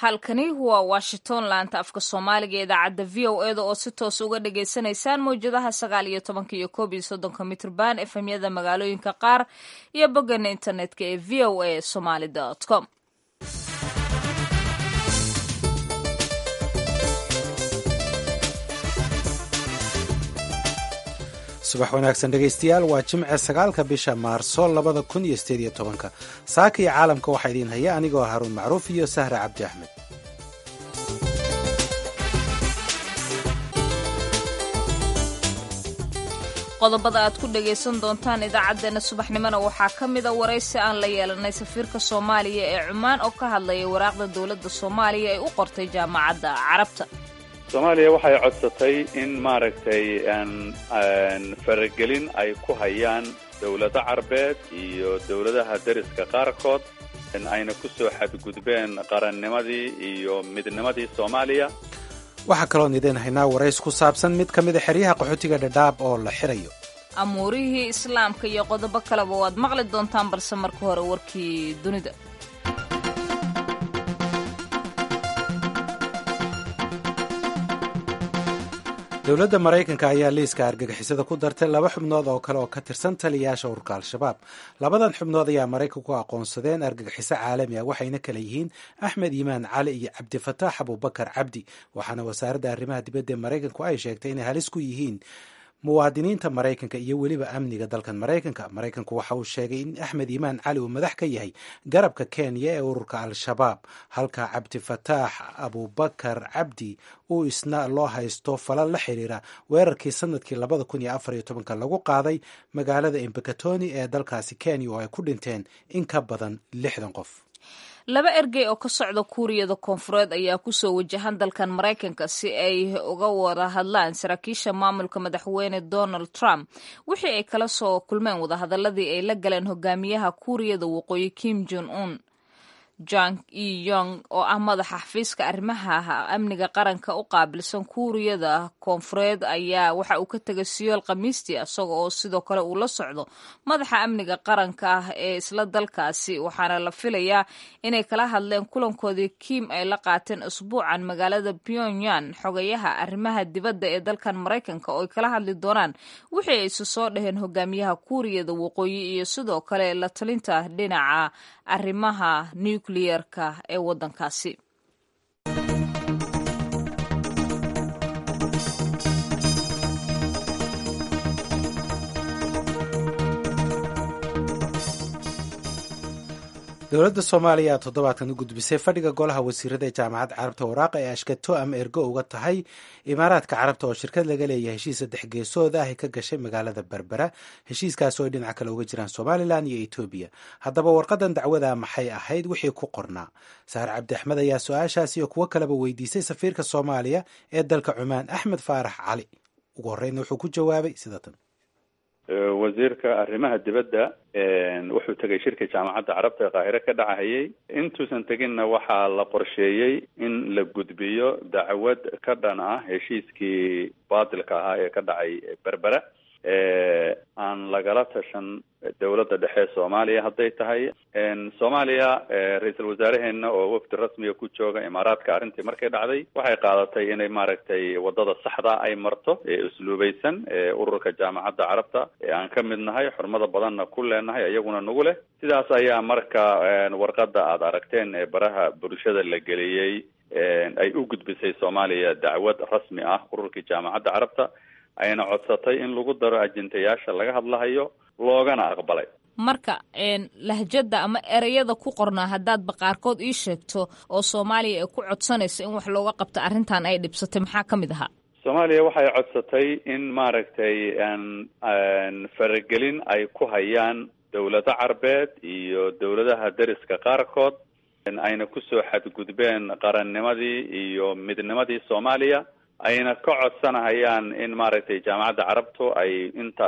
halkani waa washington laanta afka soomaaliga ee idaacadda v o eda oo si toos uga dhagaysanaysaan mawjadaha sagaal iyo tobanka iyo koob iyo soddonka mitrban efemyada magaalooyinka qaar iyo bogana internetka ee v o a somaly com subax wanaagsan dhegaystayaal waa jimce sagaalka bisha maarso labada kun iyo sideed iyo tobanka saaka iyo caalamka waxaa idiin haya anigoo haruun macruuf iyo sahra cabdi axmed qodobada aad ku dhagaysan doontaan idaacaddeenna subaxnimona waxaa ka mida waraysi aan la yeelanay safiirka soomaaliya ee cumaan oo ka hadlaya waraaqda dowladda soomaaliya ay u qortay jaamacadda carabta soomaaliya waxay codsatay in maaragtay faragelin ay ku hayaan dowlado carbeed iyo dowladaha deriska qaarkood ayna ku soo xadgudbeen qarannimadii iyo midnimadii soomaaliya waxaa kaloon idiin haynaa warays ku saabsan mid ka mida xeryaha qaxootiga dhadhaab oo la xirayo amuurihii islaamka iyo qodobo kaleba waad maqli doontaan balse marka hore warkii dunida dowladda maraykanka ayaa liiska argagixisada ku dartay laba xubnood oo kale oo ka tirsan taliyayaasha ururka al-shabaab labadan xubnood ayaa maraykanku aqoonsadeen argagixiso caalami ah waxayna kale yihiin axmed yimaan cali iyo cabdifataax abubakar cabdi waxaana wasaaradda arrimaha dibadda ee maraykanku ay sheegtay inay halis ku yihiin muwaadiniinta maraykanka iyo weliba amniga dalkan maraykanka maraykanku waxa uu sheegay in axmed yimaan cali uu madax ka yahay garabka kenya ee ururka al-shabaab halka cabdifataax abubakar cabdi uu isna loo haysto falal la xiriira weerarkii sanadkii labada kun iyo afar iyo tobanka lagu qaaday magaalada embakatoni ee dalkaasi kenya oo ay ku dhinteen in ka badan lixdan qof laba ergey oo ka socda kuuriyada koonfureed ayaa kusoo wajahan dalkan maraykanka si ay uga wada hadlaan saraakiisha maamulka madaxweyne donald trump wixii ay kala soo kulmeen wadahadaladii ay la galeen hogaamiyaha kuuriyada waqooyi kim jon un jang e yong oo ah madaxa xafiiska arrimaha amniga qaranka u qaabilsan kuuriyada koonfureed ayaa waxa uu ka tegay siyool khamiistii isaga oo sidoo kale uu la socdo madaxa amniga qaranka ah ee isla dalkaasi waxaana la filayaa inay kala hadleen kulankoodii kim ay la qaateen usbuucan magaalada pyongyang xogayaha arrimaha dibadda ee dalkan maraykanka oo ay kala hadli doonaan wixii ay isu soo dhaheen hogaamiyaha kuuriyada waqooyi iyo sidoo kale la talinta dhinaca arrimaha nucliyerka ee waddankaasi dowladda soomaaliya ayaa toddobaadkan u gudbisay fadhiga golaha wasiirada ee jaamacadda carabta waraaqa ee ashkato ama ergo uga tahay imaaraadka carabta oo shirkad laga leeyahay heshiis saddex geesooda ah ay ka gashay magaalada berbera heshiiskaas oo ay dhinac kale uga jiraan somalilan iyo etoobiya haddaba warqadan dacwada maxay ahayd wixii ku qornaa saar cabdi axmed ayaa su-aashaas iyo kuwo kaleba weydiisay safiirka soomaaliya ee dalka cumaan axmed faarax cali ugu horreynna wuxuu ku jawaabay sida tan wasiirka arrimaha dibadda wuxuu tegay shirka jaamacadda carabta ee qaahire ka dhacahayay intuusan teginna waxaa la qorsheeyey in la gudbiyo dacwad ka dhan ah heshiiskii baatilka ahaa ee ka dhacay berbera aan lagala tashan dowladda dhexe soomaaliya hadday tahay soomaaliya ra-iisul wasaaraheena oo wafdi rasmiga ku jooga imaaraadka arrintii markay dhacday waxay qaadatay inay maaragtay wadada saxda ay marto ee usluubeysan ee ururka jaamacadda carabta ee aan ka mid nahay xurmada badanna ku leenahay iyaguna nagu leh sidaas ayaa marka warqada aada aragteen ee baraha bulshada la geliyey ay u gudbisay soomaaliya dacwad rasmi ah ururkii jaamacadda carabta ayna codsatay in lagu daro ajintayaasha laga hadlahayo loogana aqbalay marka lahjada ama ereyada ku qornaa haddaadba qaarkood ii sheegto oo soomaaliya ay ku codsanayso in wax looga qabto arrintan ay dhibsatay maxaa ka mid ahaa soomaaliya waxay codsatay in maaragtay faragelin ay ku hayaan dowlado carbeed iyo dowladaha deriska qaarkood ayna kusoo xadgudbeen qarannimadii iyo midnimadii soomaaliya ayna ka codsanahayaan in maaragtay jaamacadda carabtu ay inta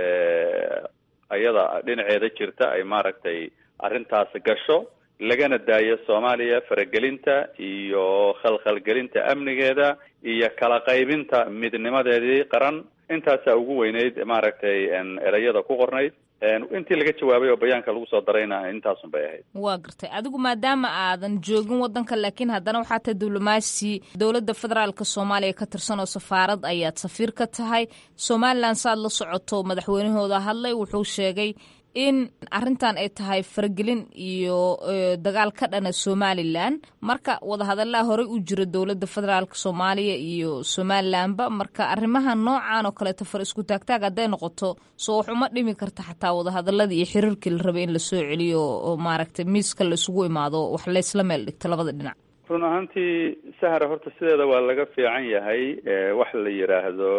iyada dhinaceeda jirta ay maaragtay arrintaas gasho lagana daayo soomaaliya faragelinta iyo khalkhalgelinta amnigeeda iyo kala qaybinta midnimadeedii qaran intaasaa ugu weyneyd maaragtay ereyada ku qornayd intii laga jawaabay oo bayaanka lagu soo darayna intaasun bay ahayd waa gartay adigu maadaama aadan joogin wadanka laakiin haddana waxaa tahay diblomaasi dowladda federaalka soomaaliya ka tirsan oo safaarad ayaad safiir ka tahay somalilan saaad la socoto madaxweynahooda hadlay wuxuu sheegay in arrintan ay tahay faragelin iyo dagaal ka dhana somalilan marka wadahadallaa horey u jira dowladda federaalk soomaaliya iyo somalilanba marka arrimaha noocan oo kaleeto far isku taagtaag hadday noqoto soo wax uma dhimi karta xataa wadahadaladii iyo xiriirkii la rabay in lasoo celiyo oo maaragtay miiska la isugu imaado wax laysla meel dhigto labada dhinac run ahaantii sahra horta sideeda waa laga fiican yahay wax la yidhaahdo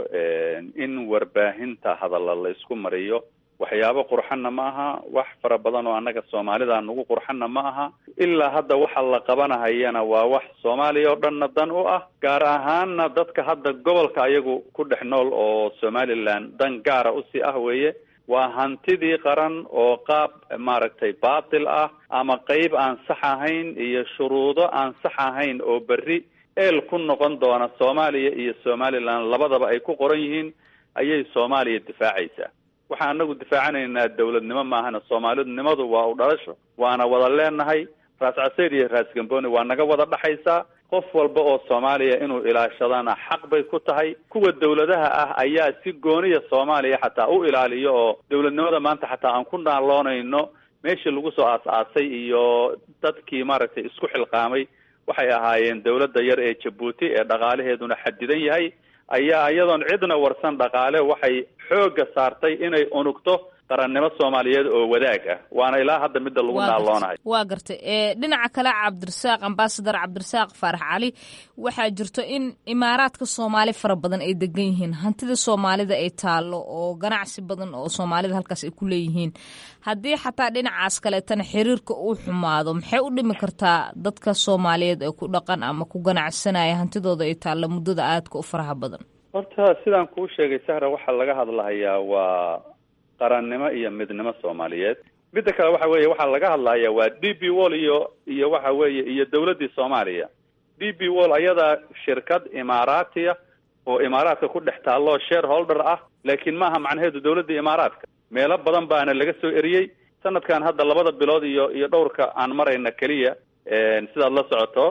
in warbaahinta hadalla la isku mariyo waxyaabo qurxanna ma aha wax fara badan oo annaga soomaalida nagu qurxanna ma aha ilaa hadda waxa la qabanahayana waa wax soomaaliya oo dhanna dan u ah gaar ahaanna dadka hadda gobolka ayagu ku dhex nool oo somaliland dan gaara usii ah weeye waa hantidii qaran oo qaab maaragtay baatil ah ama qeyb aan sax ahayn iyo shuruudo aan sax ahayn oo berri eel ku noqon doona soomaaliya iyo somaliland labadaba ay ku qoran yihiin ayay soomaaliya difaacaysaa waxaan anagu difaacanaynaa dawladnimo maahana soomaalidnimadu waa u dhalasho waana wada leenahay raas caseyr iyo raas gamboni waa naga wada dhaxaysaa qof walba oo soomaaliya inuu ilaashadana xaq bay ku tahay kuwa dawladaha ah ayaa si gooniya soomaaliya xataa u ilaaliyo oo dawladnimada maanta xataa aan ku naaloonayno meeshii lagu soo aas-aasay iyo dadkii maaragtay isku xilqaamay waxay ahaayeen dawladda yar ee jabuuti ee dhaqaalaheeduna xadidan yahay ayaa iyadoon cidna warsan dhaqaale waxay xoogga saartay inay unugto qarannimo soomaaliyeed oo wadaag ah waana ilaa hadda midda lagu naaloonahay waa gartay dhinaca kale cabdirasaaq ambasadar cabdirasaaq faarax cali waxaa jirto in imaaraadka soomaali fara badan ay degan yihiin hantida soomaalida ay taallo oo ganacsi badan oo soomaalida halkaas ay ku leeyihiin haddii xataa dhinacaas kaleetana xiriirka uu xumaado maxay u dhimi kartaa dadka soomaaliyeed ee ku dhaqan ama ku ganacsanaya hantidooda ay taallo muddada aadka u faraha badan horta sidaan kuu sheegay sahra waxaa laga hadlahayaa waa qarannimo iyo midnimo soomaaliyeed midda kale waxa weeye waxaa laga hadlaya waa d b wall iyo iyo waxa weeye iyo dawladdii soomaaliya d b wall ayadaa shirkad imaaraatiya oo imaaraadka ku dhex taalloo shareholder ah laakiin maaha macnaheedu dawladda imaaraadka meelo badan baana laga soo eriyey sanadkan hadda labada bilood iyo iyo dhowrka aan marayna keliya sidaad la socoto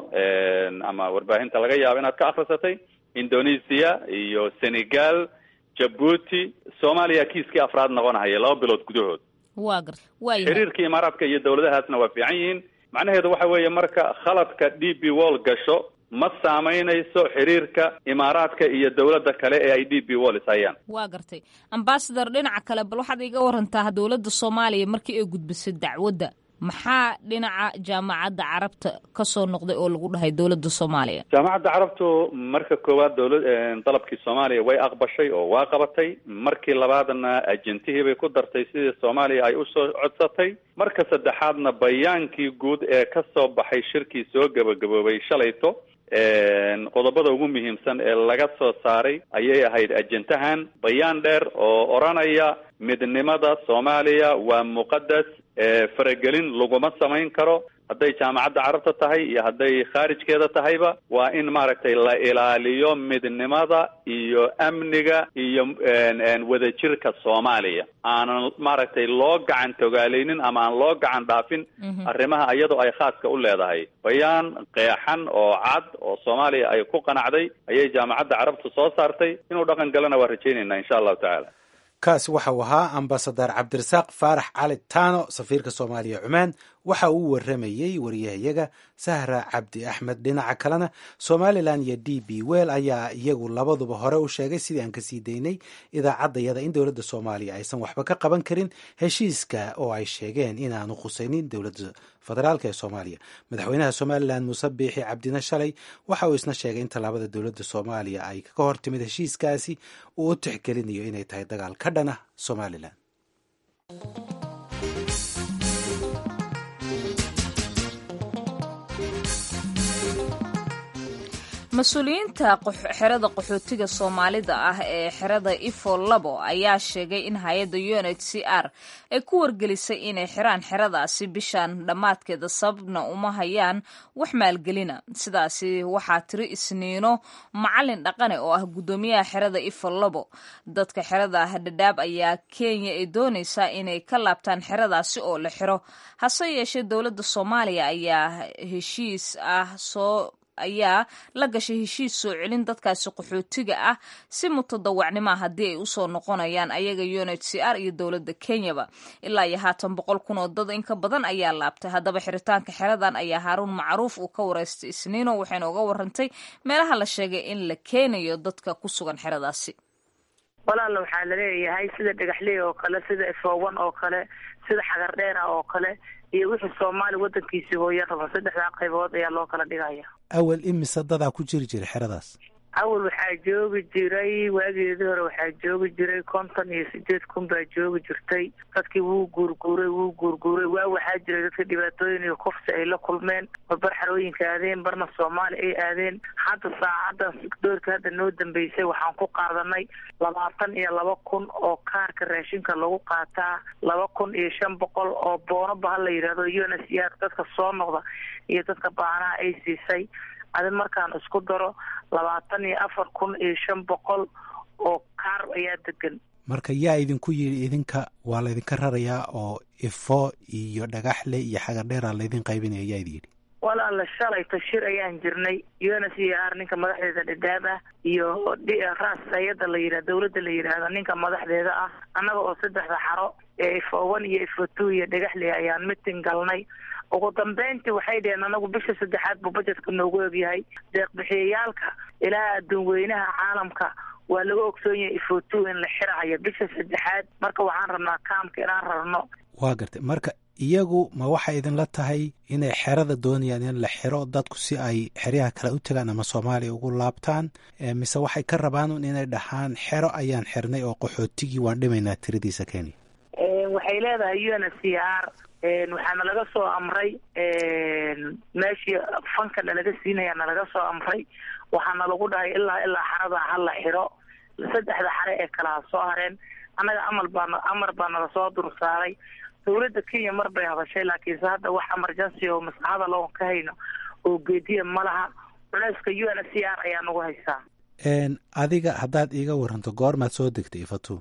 ama warbaahinta laga yaabo inaad ka akrisatay indonesia iyo senegal jabuuti soomaaliya kiiskii afraad noqonahaya laba bilood gudahood waa garta waaya xiriirka imaaraadka iyo dawladahaasna waa fiican yihiin macnaheedu waxa weeye marka khaladka d b wall gasho ma saamaynayso xiriirka imaaraadka iyo dawladda kale ee ay d b wall ishayaan waa gartay ambasador dhinaca kale bal waxaad iga warantaa dowladda soomaaliya markii ay gudbisay dacwadda maxaa dhinaca jaamacadda carabta ka soo noqday oo lagu dhahay dowladda soomaaliya jaamacadda carabtu marka koowaad dawlad dalabkii soomaaliya way aqbashay oo waa qabatay markii labaadna ajentihii bay ku dartay sidii soomaaliya ay usoo codsatay marka saddexaadna bayaankii guud ee ka soo baxay shirkii soo gabagaboobay shalayto qodobada ugu muhiimsan ee laga soo saaray ayay ahayd ajentahan bayaan dheer oo odhanaya midnimada soomaaliya waa muqadas faragelin laguma samayn karo hadday jaamacadda carabta tahay iyo hadday khaarijkeeda tahayba waa in maaragtay la ilaaliyo midnimada iyo amniga iyo wadajirka soomaaliya aanan maaragtay loo gacan togaaleynin ama aan loo gacan dhaafin arrimaha iyadoo ay khaaska u leedahay bayaan qeexan oo cad oo soomaaliya ay ku qanacday ayay jaamacadda carabtu soo saartay inuu dhaqan galana waa rajaynayna insha allahu tacaala kaasi waxa uu ahaa ambasadar cabdirasaaq faarax cali taano safiirka soomaaliya cumaan waxa uu waramayey wariyahayaga sahra cabdi axmed dhinaca kalena somalilan iyo d b wel ayaa iyagu labaduba hore u sheegay sidii aan kasii daynay idaacaddayada in dowladda soomaaliya aysan waxba ka qaban karin heshiiska oo ay sheegeen inaanu khusaynin dowladda federaalk ee soomaaliya madaxweynaha somalilan muuse biixi cabdina shalay waxa uu isna sheegay in tallaabada dowladda soomaaliya ay ka hor timid heshiiskaasi uu u tixgelinayo inay tahay dagaal ka dhan ah somalilan mas-uuliyiinta xerada qaxootiga soomaalida ah ee xerada ifo labo ayaa sheegay in hay-adda u n h c r ay ku wargelisay inay xiraan xeradaasi bishan dhammaadkeeda sababna uma hayaan wax maalgelina sidaasi waxaa tiri isniino macalin dhaqane oo ah guddoomiyaha xerada ifo labo dadka xerada dhadhaab ayaa kenya ay doonaysaa inay ka laabtaan xeradaasi oo la xiro hase yeeshee dowladda soomaaliya ayaa heshiis ah soo ayaa la gashay heshiis soo celin dadkaasi qaxootiga ah si mutadawacnimoa haddii ay usoo noqonayaan ayaga u n h c r iyo dowladda kenyaba ilaa iyo haatan boqol kun oo dad in ka badan ayaa laabtay haddaba xiritaanka xeradan ayaa haaruun macruuf uu ka wareystay isniino waxayna uga warantay meelaha la sheegay in la keenayo dadka ku sugan xeradaasi walaala waxaa laleeyahay sida dhagaxley oo kale sida efowan oo kale sida xagardheera oo kale iyo wixii soomaali wadankiisii hooye raba saddexdaa qaybood ayaa loo kala dhigaya awal imise dadaa ku jiri jiray xeradaas awal waxaa joogi jiray waageedii hore waxaa joogi jiray konton iyo sideed kun baa joogi jirtay dadkii wuu guurguuray wuu guurguuray waa waxaa jiray dadka dhibaatooyin iyo kufsi ay la kulmeen barbar xarooyinka aadeen barna soomaali ay aadeen hadda saacadan doorka hadda noo dambeysay waxaan ku qaadanay labaatan iyo laba kun oo kaarka raashinka lagu qaataa laba kun iyo shan boqol oo boonoba ha la yidhahdo u n s r dadka soo noqda iyo dadka baanaha ay siisay adi markaan isku daro labaatan iyo afar kun iyo shan boqol oo kaar ayaa degan marka yaa idinku yidhi idinka waa laydinka rarayaa oo ifo iyo dhagaxle iyo xagardheera laydin qaybinaya yaa idin yidhi walaala shalay tashir ayaan jirnay u n s r ninka madaxdeeda dhadhaab ah iyo ras hay-ada la yidhah dawladda la yidhaahdo ninka madaxdeeda ah annaga oo saddexda xaro ee ifo one iyo ifo two iyo dhagaxle ayaan mitin galnay ugu dambeyntii waxay dheheen anagu bisha saddexaad buu bajetka noogu egyahay deeqbixiyayaalka ilaa adduun weynaha caalamka waa laga ogsoon yahay ifoto in la xirahayo bisha saddexaad marka waxaan rabnaa kaamka inaan rarno waa gartay marka iyagu ma waxay idinla tahay inay xerada doonayaan in la xiro dadku si ay xeryaha kale u tagaan ama soomaaliya ugu laabtaan mise waxay ka rabaan un inay dhahaan xero ayaan xirnay oo qaxootigii waan dhimaynaa tiradiisa kenya waxay leedahay u n c r waxaana laga soo amray meeshii fanka nalaga siinaya nalaga soo amray waxaana lagu dhahay ilaa ilaa xarada hala xiro saddexda xare ee kalaha soo hareen annaga amal baa amar baa nala soo dursaaray dawladda kenya mar bay hadashay laakiinse hadda wax emergency oo maslaxada loo ka hayno oo geediya ma laha culeyska u n c r ayaa nagu haysaa adiga haddaad iiga waranto goormaad soo degtay ifatu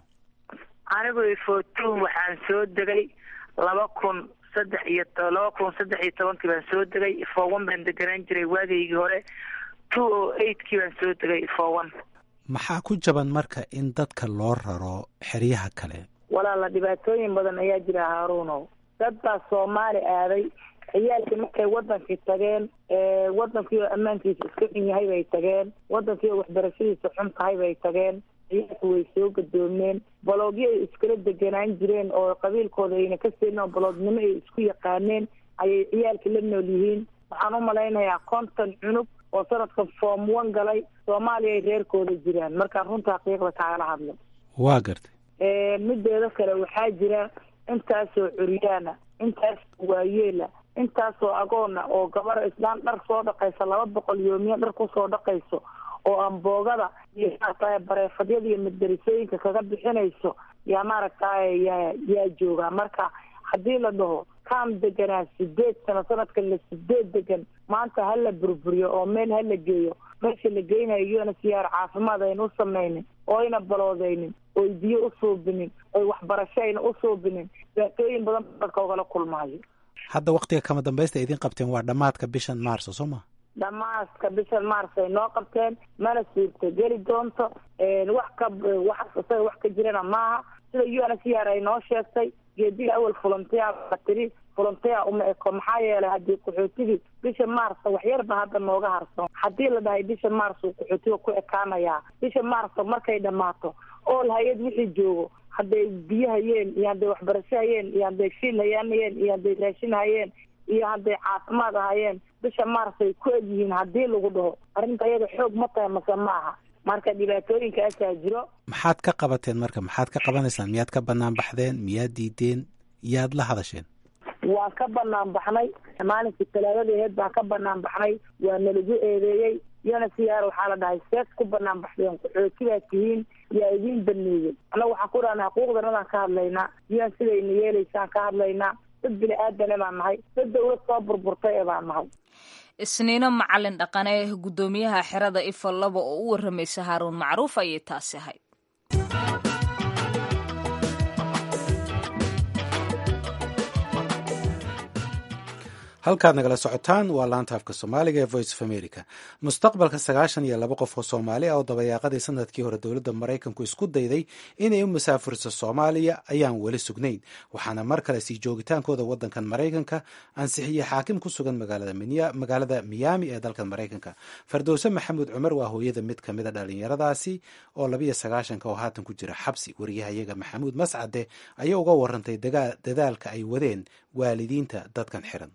anigu ifatu waxaan soo degay laba kun saddex iyo laba kun saddex iyo tobankii baan soo degay ifowan baan deganaan jiray waageygii hore two o eightkii baan soo degay ifowan maxaa ku jaban marka in dadka loo raro xeryaha kale walaala dhibaatooyin badan ayaa jira haaruunow dad baa soomaali aaday ciyaalkii markay wadankii tageen wadankii oo ammaankiisa iska xun yahay bay tageen wadankii oo waxbarashadiisa xun tahay bay tageen ciyaalku way soo gadoomeen baloogyo ay iskala deganaan jireen oo qabiilkooda ayna ka seelin oo baloodnimo ay isku yaqaaneen ayay ciyaalka la nool yihiin waxaan u malaynayaa konton cunug oo sanadkan form one galay soomaaliya ay reerkooda jiraan markaan runta xaqiiqda kaagala hadlo waa gartay mideeda kale waxaa jira intaasoo curyaana intaasoo waayeela intaasoo agoona oo gabar islaan dhar soo dhaqaysa laba boqol yoomiya dhar kusoo dhaqayso oo amboogada iyo maaragtay bareefadyada iyo maddarisooyinka kaga bixinayso yaa maaragtay yaa yaa joogaa marka haddii la dhaho kaam deganaa sideed sano sanadkan la sideed degan maanta ha la burburiyo oo meel ha la geeyo meesha la geynayo una siyaar caafimaad ayna u samaynin oo ayna baloodaynin oy biyo u suubinin oy waxbarasho ayna u suubinin dhibaatooyin badan dadka ogala kulmaayo hadda waktiga kama dambaysta idin qabteen waa dhammaadka bishan maarso soo ma dhamaaska bishan mars ay noo qabteen mana suurta geli doonto wax ka wax isaga wax ka jirana maaha sida u n c r ay noo sheegtay geediga awal volunteer la tiri volunteer uma eko maxaa yeelay haddii qaxootigii bisha maarsa waxyarba hadda nooga harsan haddii la dhahay bisha maars uu qaxootiga ku ekaanayaa bisha maarsa markay dhammaato ool hay-ad wixii joogo hadday biyo hayeen iyo hadday waxbarasho hayeen iyo hadday shiil hayaanayeen iyo hadday raashin hayeen iyo hadday caafimaad ahayeen bisha maars ay ku egyihiin haddii lagu dhaho arrinta iyada xoog ma tahay mase ma aha marka dhibaatooyinkaasaa jiro maxaad ka qabateen marka maxaad ka qabanaysaan miyaad ka banaan baxdeen miyaad diideen yaad la hadasheen waan ka banaan baxnay maalinkii talaadada aheed baan ka banaan baxnay waa nalagu eedeeyey iyona siyaar waxaa la dhahay sees ku banaan baxdeen qaxooti baa tihiin yaa idiin baneeyey annaga waxaan ku dhahnaa xuquuqdanadaan ka hadlaynaa iyon sidayna yeelaysaan ka hadlaynaa dad bini aadane baan nahay dad dawlad soo burburtay ee baan nahay isniino macalin dhaqane guddoomiyaha xerada ifa laba oo u waramaysa haaruun macruuf ayay taasi ahayd halkaad nagala socotaan waa laanta afka soomaaliga ee voice of america mustaqbalka sagaashan iyo laba qof oo soomaali ah oo dabayaaqadii sanadkii hore dowladda maraykanku isku dayday inay u musaafuriso soomaaliya ayaan weli sugnayn waxaana mar kale sii joogitaankooda waddankan maraykanka ansixiyey xaakim ku sugan magaalada miyaami ee dalkan maraykanka fardowse maxamuud cumar waa hooyada mid ka mida dhalinyaradaasi oo labiyo sagaashanka oo haatan ku jira xabsi wariyahayaga maxamuud mascade ayaa uga warantay dadaalka ay wadeen waalidiinta dadkan xiran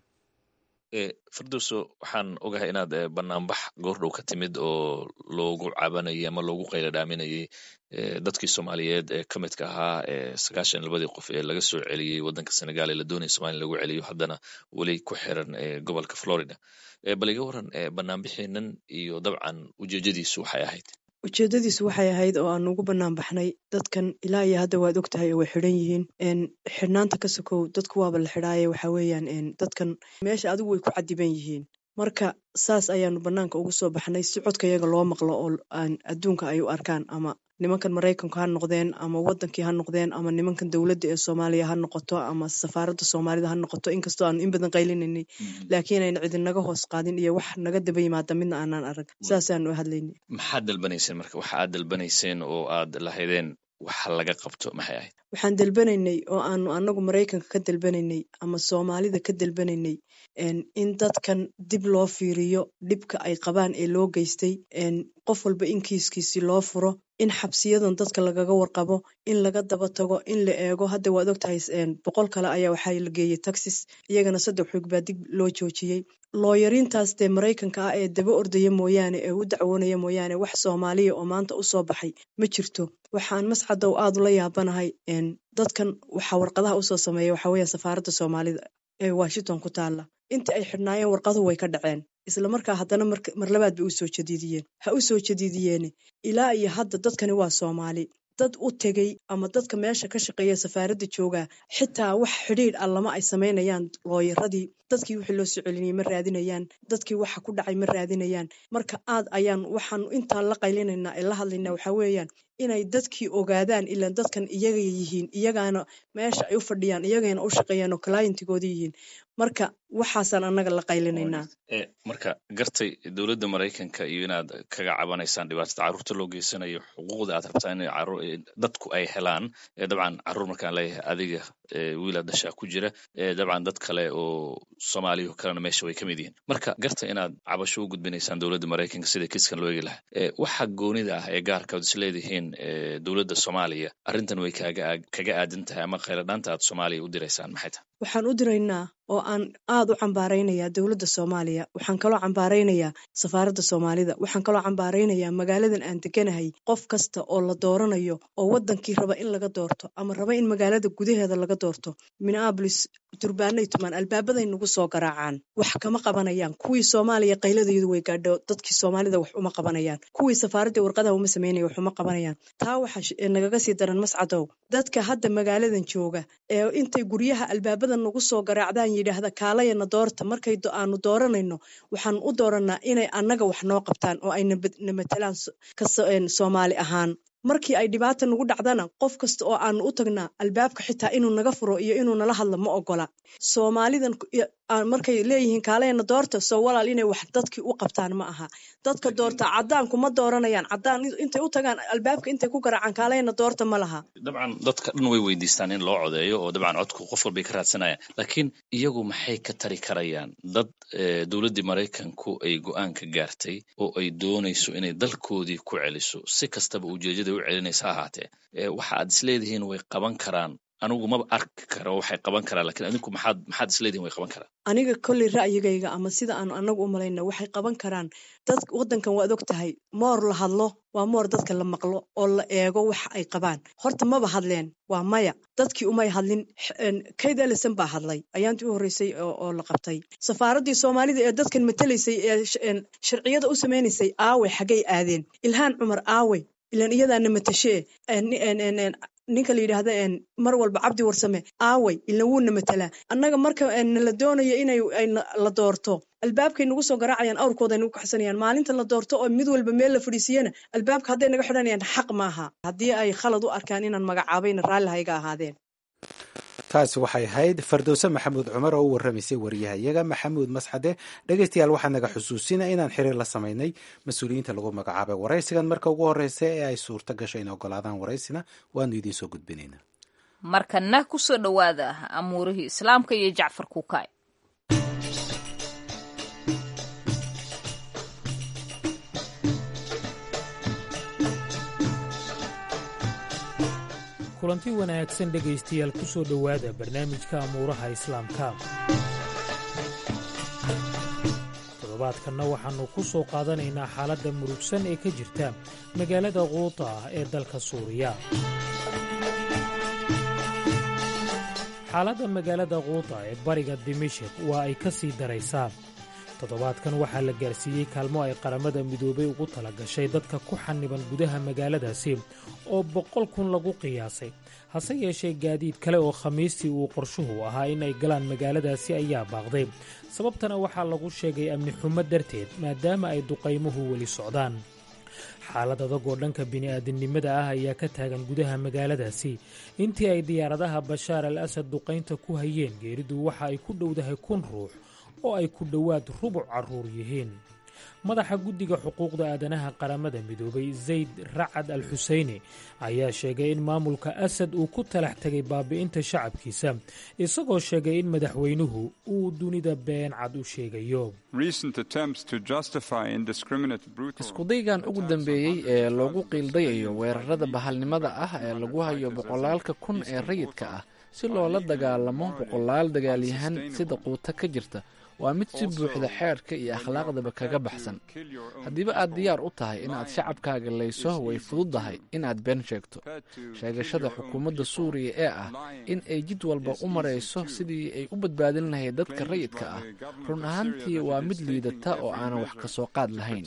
firdowso waxaan ogahay inaad banaanbax goordhow ka timid oo loogu cabanayay ama loogu qayla dhaaminayay dadkii soomaaliyeed ee ka midka ahaa sagaashan labadii qof ee laga soo celiyey waddanka senegal ee la doonaya somalia lagu celiyo haddana weli ku xiran gobolka florida bal iga waran banaanbixiinan iyo dabcan ujeejadiisu waxay ahayd ujeedadiisu waxay ahayd oo aan ugu bannaan baxnay dadkan ilaa iyo hadda waad og tahay oo way xidhan yihiin xidhnaanta ka sokow dadku waaba la xidhaaye waxa weeyaan dadkan meesha adigu way ku cadiban yihiin marka saas ayaanu bannaanka ugu soo baxnay si codka yaga loo maqlo oo aan adduunka ay u arkaan ama nimankan maraykanku ha noqdeen ama wadankii ha noqdeen ama nimankan dowladda ee soomaaliya ha noqoto ama safaaradda soomaalida ha noqoto inkastoo aanu in badan qaylinanay laakiin ayna cidinaga hoos qaadin iyo wax naga daba yimaada midna aanaan arag saasaanu hadlaynay maxaad dalbanayseen marka waxa aad dalbanayseen oo aad lahaydeen waxa laga qabto maxay ahayd waxaan dalbanaynay oo aanu anagu maraykanka ka dalbanaynay ama soomaalida ka dalbanaynay in dadkan dib loo fiiriyo dhibka ay qabaan ee loo geystay qof walba in kiiskiisi loo furo in xabsiyadan dadka lagaga warqabo in laga daba tago in la eego hadda waad ogtahay boqol kale ayaa waxaa la geeyey taxis iyagana saddex xoog baa dib loo joojiyey looyariintaas dee maraykanka ah ee daba ordaya mooyaane ee u dacwoonaya mooyaane wax soomaaliya oo maanta u soo baxay ma jirto waxaan mascadow aad ula yaabanahay dadkan waxaa warqadaha usoo sameeya waxaa weya safaaradda soomaalida ee washington ku taalla intii ay xidhnaayeen warqaduhu way ka dhaceen isla markaa haddana mar labaad bay u soo jadiidiyeen ha u soo jadiidiyeene ilaa iyo hadda dadkani waa soomaali dad u tegey ama dadka meesha ka shaqeeya safaaradda joogaa xitaa wax xidhiidh ah lama ay samaynayaan looyaradii dadkii wixii loo soo celinayay ma raadinayaan dadkii waxa ku dhacay ma raadinayaan marka aad ayaan waxaan intaan la qaylinaynaa ee la hadlaynaa waxaa weeyaan inay dadkii ogaadaan ilaan dadkan iyaga yihiin iyagaana meesha ay u fadhiyaan iyagayna u shaqeeyaan oo clientigooda yihiin marka waxaasaan annaga la qaylinaynaa marka gartay dowladda maraykanka iyo inaad kaga cabanaysaan dhibaatada carruurta loo geysanayo xuquuqda aad rabtaa in dadku ay helaan dabcan carruur markaan leeyahay adiga wiila dhashaa ku jira dabcan dad kale oo soomaaliya kalena meesha way ka mid yihiin marka garta inaad cabasho u gudbinaysaan dowladda maraykanka sida kiiskan loo eegi lahaa waxa goonida ah ee gaarka ad is leedihiin dowladda soomaaliya arrintan way kaga aadan tahay ama khayladhaanta aad soomaaliya u diraysaan maxay tahay waxaan u diraynaa oo aan aad u cambaaraynayaa dowladda soomaaliya waxaan kaloo cambaaraynayaa safaaradda soomaalida waxaan kaloo cambaaraynayaa magaaladan aan deganahay qof kasta oo la dooranayo oo wadankii raba in laga doorto ama raba in magaalada gudaheeda laga doorto minneabolis durbaanay tumaan albaabaday nagu soo garaacaan wax kama qabanayaan kuwii soomaaliya qayladayadu way gaadho dadkii soomaalida wax uma qabanayaan kuwii safaaradda warqadaha uma samaynaya wax uma qabanayaan taa waxaa nagaga sii daran mascadow dadka hadda magaaladan jooga ee intay guryaha albaabada nagu soo garaacdaan yidhaahda kaalayana doorta markay aanu dooranayno waxaan u dooranaa inay annaga wax noo qabtaan oo ay na matelaan soomaali ahaan markii ay dhibaata nagu dhacdana qof kasta oo aanu u tagnaa albaabka xitaa inuu naga furo iyo inuu nala hadlo ma ogola soomaalidan markay leeyihiin kaalayana doorta soo walaal inay wax dadkii u qabtaan ma aha dadka doorta cadaanku ma dooranayaan cadaan intay u tagaan albaabka intay ku garaacaan kaalayana doorta ma laha dabcan dadka dhan way weydiistaan in loo codeeyo oo dabcan codku qof walbay ka raadsanayaan laakiin iyagu maxay ka tari karayaan dad dowladdii maraykanku ay go-aan ka gaartay oo ay doonayso inay dalkoodii ku celiso si kastaba ujeedada u celinaysa ha ahaatee waxa aad isleedihiin way qaban karaan anigu maba arki karo waxay qaban karaan lakin adinku maxaad maxaad isleedihin way qaban karaan aniga kolley ra'yigayga ama sida aanu anagu u malayna waxay qaban karaan dad waddankan waad og tahay moor la hadlo waa moor dadka la maqlo oo la eego waxa ay qabaan horta maba hadleen waa maya dadkii umay hadlin kayd ellison baa hadlay ayaantii u horreysay oo la qabtay safaaraddii soomaalida ee dadkan matelaysay ee sharciyada u samaynaysay aawey xaggay aadeen ilhaan cumar aawey ilan iyadaana matashee ninka la yidhaahda mar walba cabdi warsame aawey ilan wuuna matelaa annaga marka la doonayo inay la doorto albaabkay nagu soo garaacayaan awrkooday nagu kaxsanayaan maalinta la doorto oo mid walba meel la fadhiisiyana albaabka hadday naga xidhanayaan xaq maaha haddii ay khalad u arkaan inaan magacaabayna raalli hayga ahaadeen taasi waxay ahayd fardowse maxamuud cumar oo u warramaysay wariyahayaga maxamuud masxade dhegeystayaal waxaa naga xusuusina inaan xiriir la samaynay mas-uuliyiinta lagu magacaabay waraysigan marka ugu horreysa ee ay suurto gasho in ogolaadaan waraysina waanu idiin soo gudbinaynaa markana kusoo dhowaada amuurihii islaamka iyo jacfar kuukaay kulanti wanaagsan dhegaystayaal ku soo dhowaada barnaamijka amuuraha islaamka toddobaadkanna waxaannu ku soo qaadanaynaa xaaladda murugsan ee ka jirta magaalada quuta ah ee dalka suuriya xaaladda magaalada quuta ee bariga dimashik waa ay ka sii daraysaa toddobaadkan waxaa la gaarsiiyey kaalmo ay qaramada midoobay ugu tala gashay dadka ku xaniban gudaha magaaladaasi oo boqol kun lagu qiyaasay hase yeeshee gaadiid kale oo khamiistii uu qorshuhu ahaa in ay galaan magaaladaasi ayaa baaqday sababtana waxaa lagu sheegay amni xumo darteed maadaama ay duqaymuhu weli socdaan xaalad adagoo dhanka bini'aadamnimada ah ayaa ka taagan gudaha magaaladaasi intii ay diyaaradaha bashaar al asad duqaynta ku hayeen geeridu waxa ay ku dhowdahay kun ruux oo ay ku dhowaad rubuc carruur yihiin madaxa guddiga xuquuqda aadanaha qaramada midoobay zayd racad al xuseyni ayaa sheegay in maamulka asad uu ku talax tegay baabi'inta shacabkiisa isagoo sheegay in madaxweynuhu uu dunida been cad u sheegayo iskudaygan ugu dambeeyey ee loogu qiildayayo weerarada bahalnimada ah ee lagu hayo boqolaalka kun ee rayidka ah si loola dagaalamo boqolaal dagaalyahan sida quuto ka jirta waa mid si buuxda xeerka iyo akhlaaqdaba kaga baxsan haddiiba aad diyaar u tahay inaad shacabkaaga layso way fududdahay inaad been sheegto sheegashada xukuumadda suuriya ee ah in ay jid walba u marayso sidii ay u badbaadin lahayd dadka rayidka ah run ahaantii waa mid liidata oo aanan wax ka soo qaad lahayn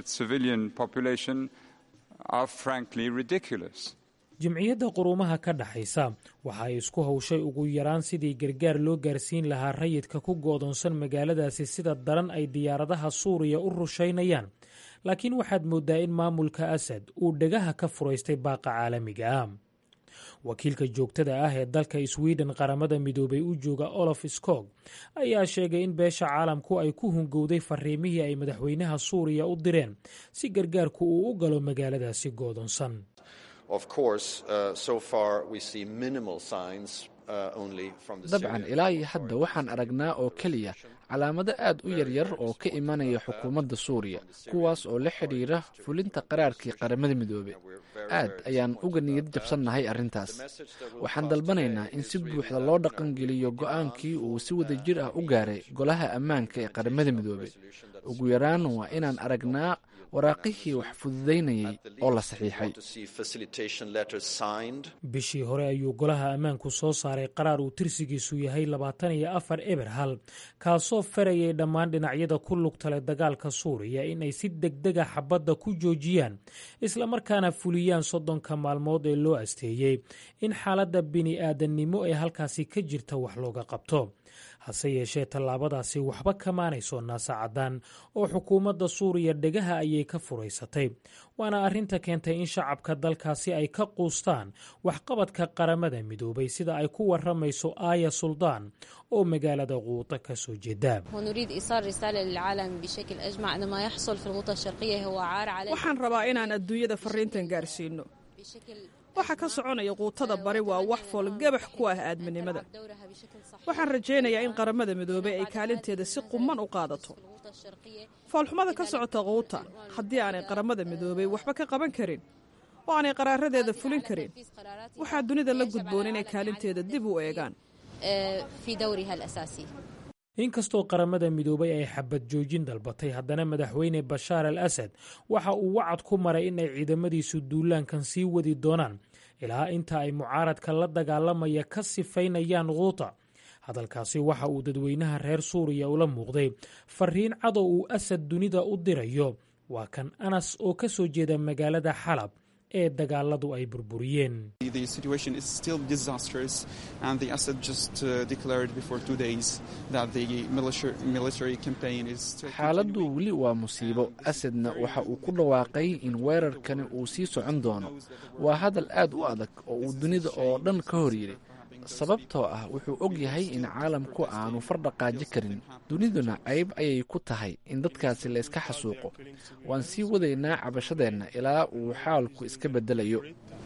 jimciyadda quruumaha ka dhaxaysa waxa ay isku hawshay ugu yaraan sidii gargaar loo gaarsiin lahaa rayidka ku go'doonsan magaaladaasi sida daran ay diyaaradaha suuriya u rushaynayaan laakiin waxaad mooddaa in maamulka asad uu dhegaha ka furaystay baaqa caalamiga ah wakiilka joogtada ah ee dalka swiden qaramada midoobay u jooga olof skog ayaa sheegay in beesha caalamku ay ku hungowday fariimihii ay madaxweynaha suuriya u direen si gargaarku uu u galo magaaladaasi go'doonsan dabcan ilaa iyo hadda waxaan aragnaa oo keliya calaamado aad u yaryar oo ka imanaya xukuumadda suuriya kuwaas oo la xidhiira fulinta qaraarkii qaramada midoobe aad ayaan uga niyad jabsannahay arrintaas waxaan dalbanaynaa in si buuxda loo dhaqangeliyo go'aankii uu si wada jir ah u gaaray golaha ammaanka ee qaramada midoobe ugu yaraan waa inaan aragnaa waraaqihii wax fududaynayay oo la saxiixay bishii hore ayuu golaha ammaanku soo saaray qaraar uu tirsigiisu yahay labaatan iyo afar eber hal kaasoo farayay dhammaan dhinacyada ku lugtale dagaalka suuriya in ay si degdega xabadda ku joojiyaan islamarkaana fuliyaan soddonka maalmood ee loo asteeyey in xaaladda bini'aadannimo ee halkaasi ka jirta wax looga qabto hase yeeshee tallaabadaasi waxba kamaanayso naasacadaan oo xukuumadda suuriya dhegaha ayay ka furaysatay waana arrinta keentay in shacabka dalkaasi ay ka quustaan waxqabadka qaramada midoobay sida ay ku waramayso aaya suldaan oo magaalada quuta ka soo jeeda waxaan rabaa inaan adduunyada fariintan gaarsiino waxa ka soconaya quutada bari waa wax foolgabax ku ah aadminimada waxaan rajaynayaa in qaramada midoobey ay kaalinteeda si quman u qaadato foolxumada ka socota quuta haddii aanay qaramada midoobey waxba ka qaban karin oo aanay qaraaradeeda fulin karin waxaa dunida la gudboon inay kaalinteeda dib u eegaan inkastoo qaramada midoobay ay xabad joojin dalbatay haddana madaxweyne bashaar al asad waxa uu wacad ku maray in ay ciidamadiisu duulaankan sii wadi doonaan ilaa inta ay mucaaradka la dagaalamaya ka sifaynayaan quuta hadalkaasi waxa uu dadweynaha reer suuriya ula muuqday fariin cadow uu asad dunida u dirayo waa kan anas oo ka soo jeeda magaalada xalab ee dagaaladu ay burburiyeen xaaladdu weli waa musiibo asadna waxa uu ku dhawaaqay in weerarkani uu sii socon doono waa hadal aad u adag oo uu dunida oo dhan ka hor yidhi sababtoo ah wuxuu og yahay in caalamku aanu fardhaqaaji karin duniduna cayb ayay ku tahay in dadkaasi la iska xasuuqo waan sii wadaynaa cabashadeenna ilaa uu xaalku iska beddelayo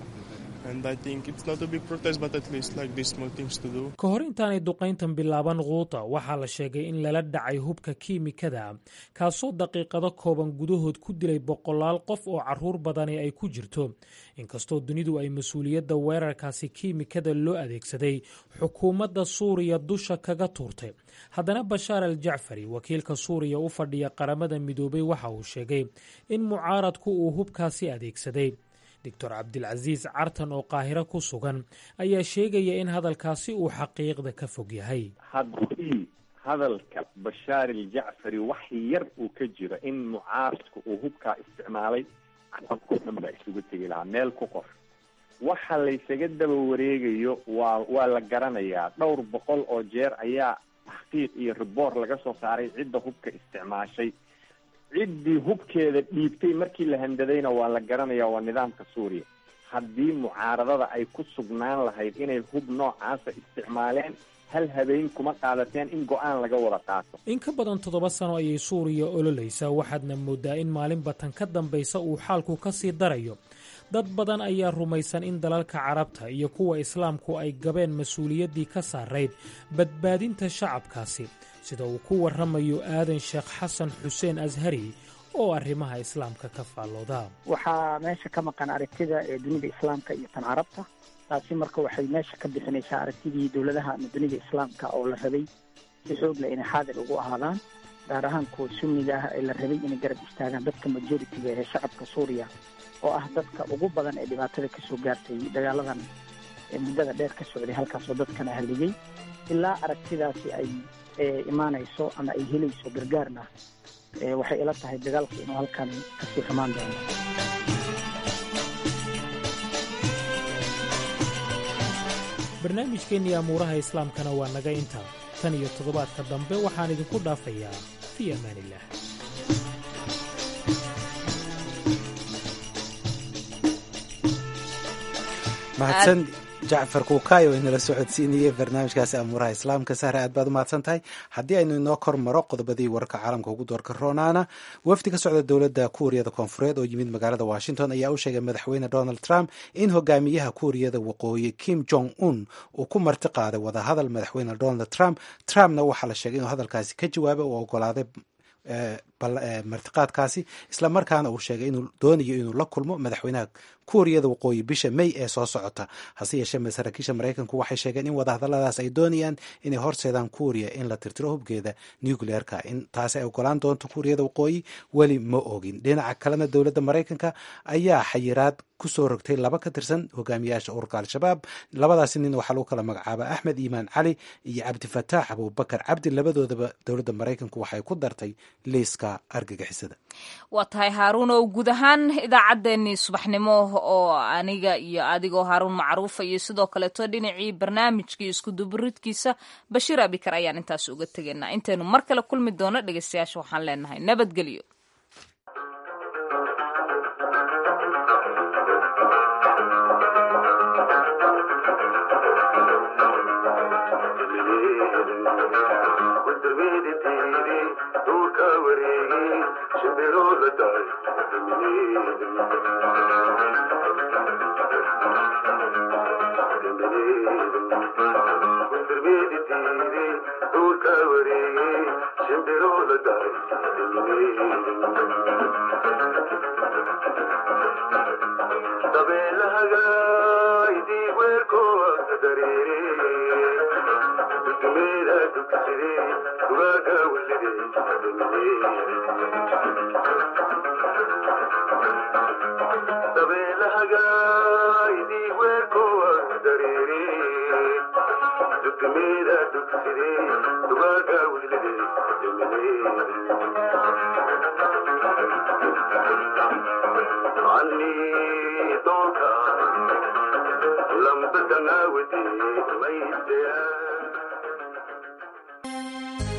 ka hor intaanay duqayntan bilaaban quuta waxaa la sheegay in lala dhacay hubka kiimikada kaasoo daqiiqado kooban gudahood ku dilay boqolaal qof oo caruur badani ay ku jirto inkastoo dunidu ay mas-uuliyadda weerarkaasi kiimikada loo adeegsaday xukuumadda suuriya dusha kaga tuurtay haddana bashaar al jacfari wakiilka suuriya u fadhiya qaramada midoobay waxa uu sheegay in mucaaradku uu hubkaasi adeegsaday doctor cabdilcasiis cartan oo qaahiro ku sugan ayaa sheegaya in hadalkaasi uu xaqiiqda ka fog yahay haddii hadalka bashaar aljacfari wax yar uu ka jiro in mucaaradku uu hubkaa isticmaalay caalamkao dhan baa isugu tegi lahaa meel ku qor waxa laysaga daba wareegayo waa waa la garanayaa dhowr boqol oo jeer ayaa taxqiiq iyo riboort laga soo saaray cidda hubka isticmaashay ciddii hubkeeda dhiibtay markii la handadayna waa la garanaya waa nidaamka suuriya haddii mucaaradada ay ku sugnaan lahayd inay hub noocaasa isticmaaleen hal habeen kuma qaadateen in go-aan laga wada qaato in ka badan toddoba sano ayay suuriya ololaysaa waxaadna moodaa in maalinba tan ka dambaysa uu xaalku ka sii darayo dad badan ayaa rumaysan in dalalka carabta iyo kuwa islaamku ay gabeen mas-uuliyaddii ka saarayd badbaadinta shacabkaasi sida uu ku warramayo aadan sheekh xasan xuseen ashari oo arrimaha islaamka ka faallooda waxaa meesha ka maqan aragtida ee dunida islaamka iyo tan carabta taasi marka waxay meesha ka bixinaysaa aragtidii dowladaha ama dunida islaamka oo la rabay si xoog leh inay xaadir ugu ahaadaan gaar ahaan kuwa sunniga ah ee la rabay inay garab istaagaan dadka majoritiga ee shacabka suuriya oo ah dadka ugu badan ee dhibaatada kasoo gaartay dagaaladan ee muddada dheer ka socday halkaasoo dadkana haligay ilaa aragtidaasi ay imaanayso ama ay helayso gargaarna waxay ila tahay dagaalku inuu halkan kasii xumaan doono barnaamijkeennii amuuraha islaamkana waa naga intaa tan iyo toddobaadka dambe waxaan idinku dhaafayaa fii amaaniillah mahadsan jacfar kuukaayo inala socodsiinayay barnaamijkaasi amuuraha islaamka sahre aad baad u mahadsan tahay haddii aynu inoo kor maro qodobadii wararka caalamka ugu doorka roonaana wafdi ka socda dowladda kuuriyada koonfureed oo yimid magaalada washington ayaa u sheegay madaxweyne donald trump in hogaamiyaha kuuriyada waqooyi kim jong un uu ku marti qaaday wadahadal madaxweyne donald trump trumpna waxaa la sheegay inuu hadalkaasi ka jawaabay oo ogolaaday martiqaadkaasi islamarkaana uu sheegay inuu doonayo inuu la kulmo madaxweynaha kuuriyada waqooyi bisha may ee soo socota hase yeeshee saraakiisha maraykanku waxay sheegeen in wadahadaladaas ay doonayaan inay horseedaan kuuriya in la tirtiro hubgeeda nucleerka in taasi ay ogolaan doonto kuuriyada waqooyi weli ma ogin dhinaca kalena dowladda maraykanka ayaa xayiraad kusoo rogtay laba ka tirsan hogaamiyaasha ururka al-shabaab labadaasi nin waxaa lagu kala magacaaba axmed iimaan cali iyo cabdifataax abubakar cabdi labadoodaba dowladda maraykanku waxay ku dartay liiska argagixisada waa tahay haaruun oo guud ahaan idaacaddeenii subaxnimo oo aniga iyo adigoo haaruun macruufa iyo sidoo kaleeto dhinacii barnaamijkii iskuduburidkiisa bashiir abikar ayaan intaas uga tegaynaa intaynu mar kale kulmi doono dhegeystayaasha waxaan leenahay nabadgelyo dabe dugaga wilide dabeelahaga idii weerkowa dareere dugmeeda dugside dugaga wilide ani doonka lambadangawadi maydeya